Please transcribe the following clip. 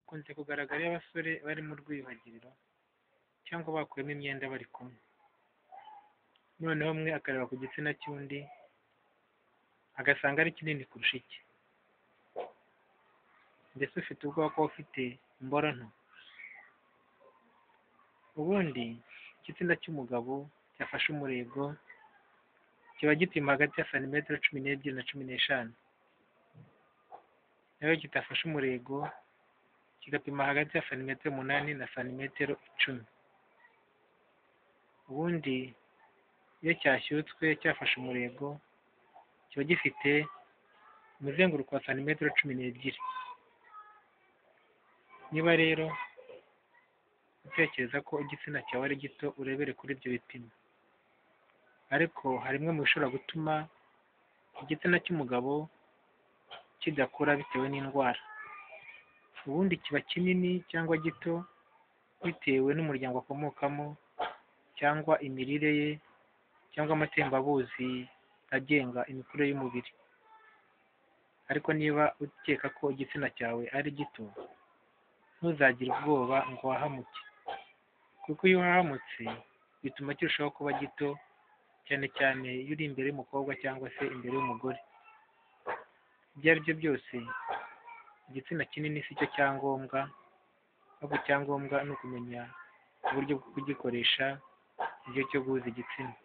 hakunze kugaragara iyo abasore bari mu rwiyuhagiriro cyangwa bakuyemo imyenda bari kumwe, noneho umwe akareba ku gitsina cy'undi agasanga ari kinini kurusha icye, mbese ufite ubwoba ko ufite imboro nto. Ubundi igitsina cy'umugabo cyafashe umurego kiba gipima hagati ya santimetero cumi n'ebyiri na cumi n'eshanu, naho kidafashe umurego kigapima hagati ya santimetero umunani na santimetero icumi. Ubundi iyo cyashyutswe cyafashe umurego kiba gifite umuzenguruko wa santimetero cumi n'ebyiri. Niba rero utekereza ko igitsina cyawe ari gito urebere kuri ibyo bipimo, ariko hari bimwe mu bishobora gutuma igitsina cy'umugabo kidakura bitewe n'indwara. Ubundi kiba kinini cyangwa gito bitewe n'umuryango akomokamo cyangwa imirire ye cyangwa amatembabuzi agenga imikurire y'umubiri. Ariko niba ukeka ko igitsina cyawe ari gito, ntuzagire ubwoba ngo wahamuke, kuko iyo uhahamutse bituma kirushaho kuba gito, cyane cyane iyo uri imbere y'umukobwa cyangwa se imbere y'umugore. Ibyo ari byo byose, igitsina kinini si cyo cyangombwa, ahubwo icyangombwa ni ukumenya uburyo bwo kugikoresha, ni cyo cyo guhuza igitsina.